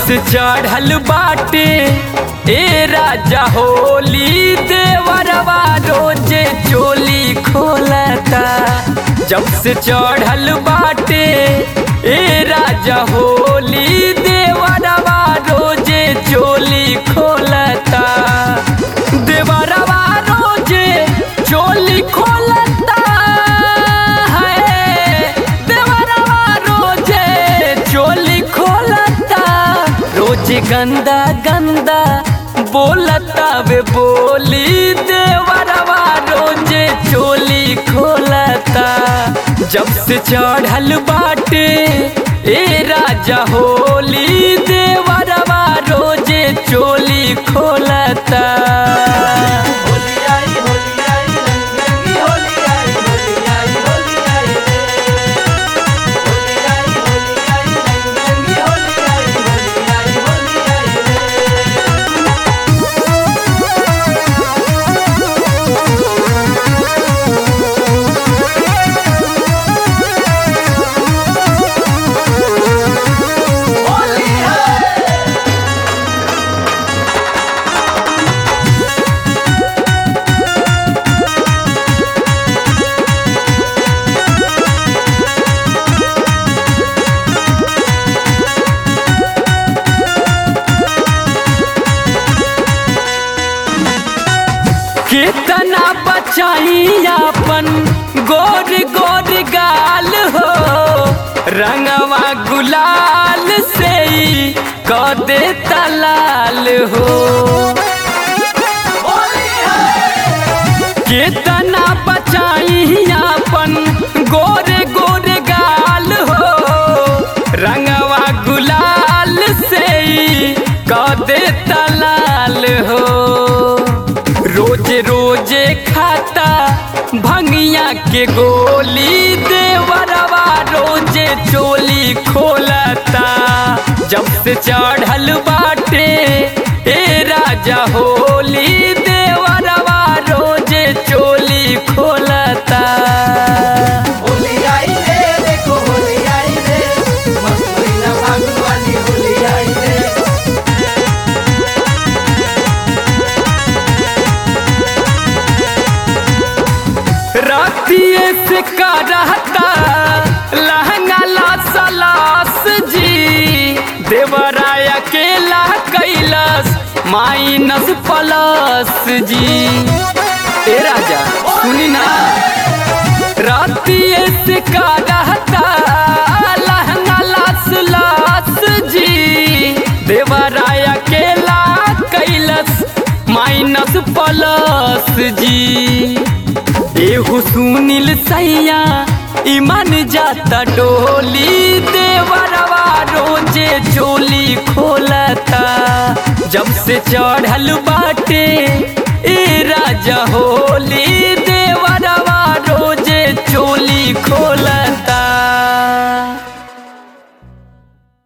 से चढ़ल बाटे ए राजा होली देवरवा रोजे चोली खोलता जब से चढ़ल बाटे ए राजा होली देवरवा रोजे चोली खोलता देवरवा रोजे चोली खोलता है देवरवा रोजे चोली खोलता रोज गंदा गंदा बोलता वे बोली देवरवा रोजे चोली खोलता जब से चढ़ल बाटे ए राजा होली देवरवा रोजे चोली खोलता होली आई होली आई रंग रंगी होली आई होली आई होली आई रे होली आई होली आई रंग रंगी होली आई होली आई होली आई रे होली है कितना बचाई अपन गोर गोर गाल हो रंगवा गुलाल से ही क दे तलाल हो होली है कितना बचाई अपन गोर गोर गाल हो रंगवा गुलाल से ही क दे तलाल हो रोज रोजे खाता भंगिया के गोली देवरवा रोजे चोली खोलता जब से चढ़ल बाटे ए राजा होली देवरवा रोजे चोली खोलता होली आई रे देखो होली आई रे मस्त महीना फागुन वाली होली आई रे रातिए से का रहता लहंगा ला सलास जी देवराय अकेला कैलास माइनस प्लस जी ए राजा सुनी ना रातिए से का रहता लहंगा लास लास जी देवराय अकेला कैलास माइनस प्लस जी एहू सुनील सैया ईमान जाता डोली देवरवा रोजे चोली खोलता जब से चढ़ल बाटे ए राजा होली देवरवा रोजे चोली खोलता